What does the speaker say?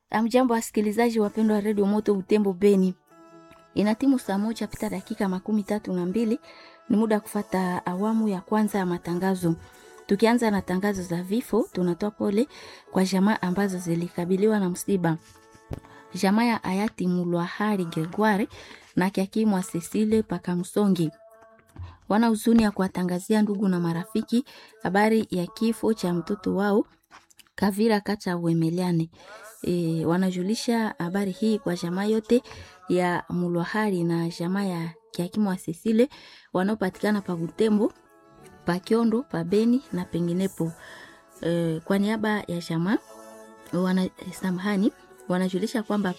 Amjambo wasikilizaji wapendwa wa redio Moto Butembo Beni, ina timu saa moja pita dakika makumi tatu na mbili. Ni muda wa kufata awamu ya kwanza ya matangazo. Tukianza na tangazo za vifo, tunatoa pole kwa jamaa ambazo zilikabiliwa na msiba. Jamaa ya hayati Mulwahari Gregoire na Kiakimwa Cecile Pakamsongi wana huzuni ya kuwatangazia ndugu na marafiki habari ya kifo cha mtoto wao Kavira Kacha Wemeliane. E, wanajulisha habari hii kwa jamaa yote ya Mulwahari na jamaa ya Kiakimwa Cecile wanaopatikana pa Butembo, pa Kiondo, pa Beni na penginepo. E, kwa niaba ya jamaa wana samahani wanajulisha kwamba